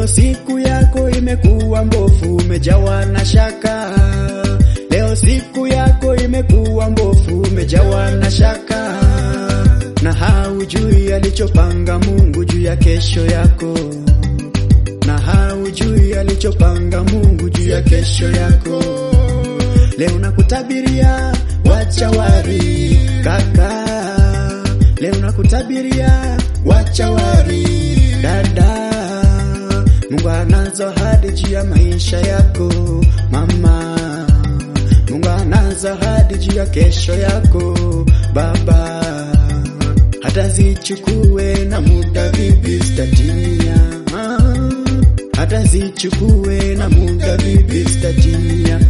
siku yako imekuwa mbofu, umejawa na shaka. Leo siku yako imekuwa mbofu, umejawa na shaka, na haujui alichopanga Mungu juu ya kesho yako, na haujui alichopanga Mungu juu ya kesho yako. Leo nakutabiria wacha wari kaka, leo nakutabiria wacha wari dada. Mungu anazo ahadi juu ya maisha yako mama, Mungu anazo ahadi juu ya kesho yako baba, hata zichukue na muda bibi zitatimia, hata zichukue na muda bibi zitatimia.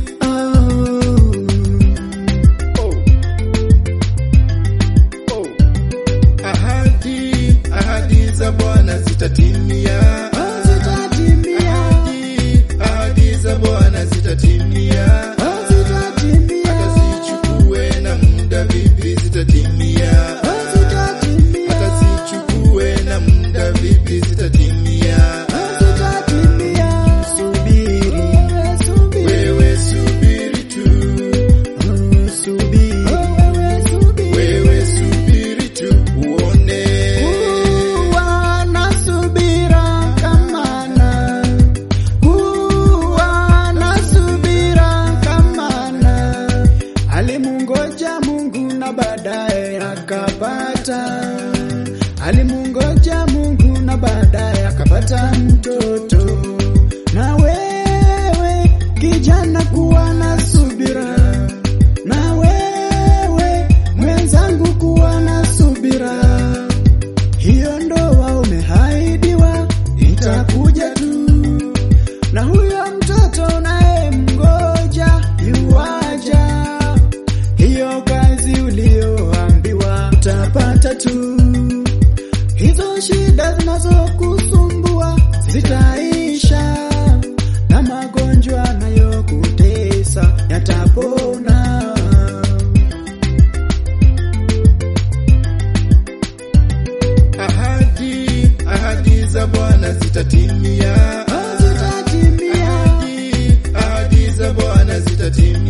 Ahadi, ahadi za Bwana zitatimia. Ahadi, ahadi za Bwana zitatimia. Hata zichukue na muda vipi zitatimia. Hata zichukue na muda vipi zitatimia. Subiri, Wewe subiri tu, subiri. wewe subiri tu uone. Kuwa na subira kamana, kuwa na subira kamana. Alimungoja Mungu na baadaye akapata, alimungoja Mungu na baadaye akapata mtoto. Na wewe kijana, kuwa na subira, na wewe mwenzangu, kuwa na subira. Hiyo ndoa umehaidiwa itakuja tu, na huyo mtoto naye mgoja yuwaja. Hiyo kazi ulioambiwa utapata tu, hizo shida zinazokusumbua zitaisha, na magonjwa yanayokutesa yatapona. Ahadi, ahadi za Bwana zitatimia. Zitatimia. Ahadi, ahadi za Bwana zitatimia.